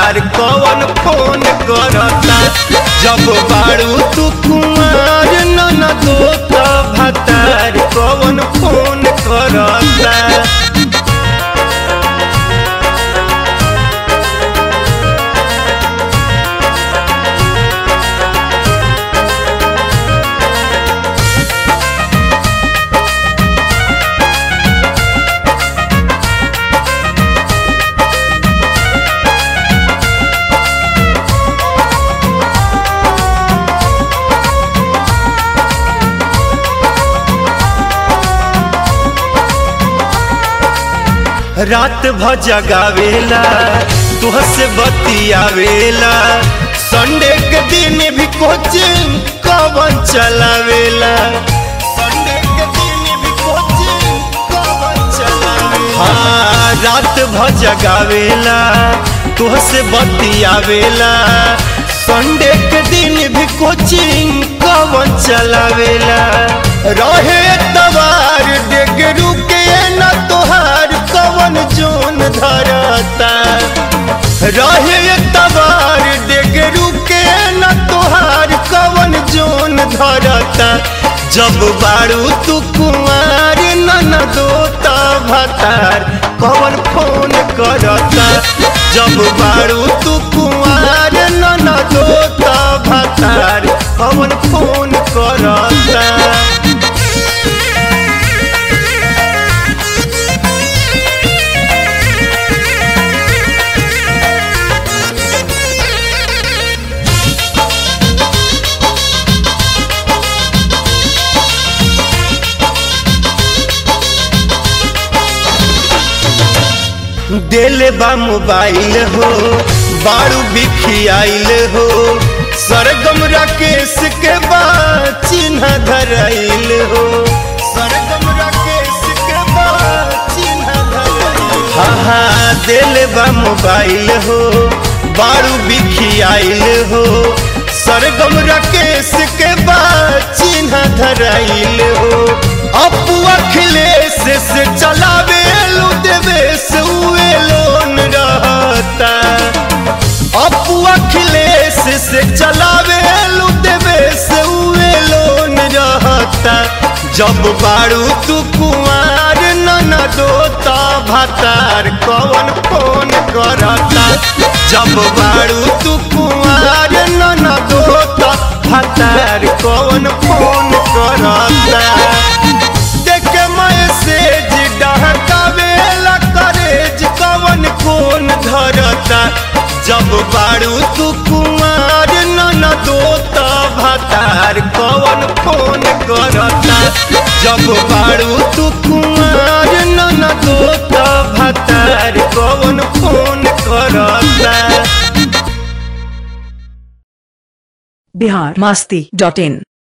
भातार कवन फोन करता जब बारू तू कुमार न दो त भातार कवन फोन करता रात भ जगावेला तुह से बतियावेला संडे के दिन भी कोचिंग कवन चलावेला संडे के दिन भी कोचिंग कवन चलावेला हाँ रात भ जगावेला तुह से बतियावेला संडे के दिन भी कोचिंग कवन चलावेला रहे तवार डेगरू के न तोहार कवन जोन धरता रहे तवार डेगरू के न तोहार कवन जोन धरता जब बारू तू कुमार न दो भतार कवन फोन करता जब बारू तू कुमार न दो भतार कवन फोन करता दिल बा मोबाइल हो बारू बिखियाइल हो सरगम राकेश के बा चिन्ह धराइल हो सरगम राकेश के बा चिन्ह धराइल हाँ हाँ दिल बा मोबाइल हो बारू बिखियाइल हो सरगम राकेश के बा चिन्ह धराइल हो अपू अखिलेश से चलावे लू देवेश उए लोन रहता अपू अखिलेश से चलावे लू देवेश उए लोन रहता जब बारू तू कुआर न दो भातार कवन फोन करता जब बारू तू कुआर न दो भातार कवन फोन करता देख मैसेज डहकावेला करेज कवन कोन धरता जब बारू तू कुमार न दो भातार कवन फोन करता जब बारू तू कुमार न दो भातार कवन फोन करता बिहार मस्ती डॉट इन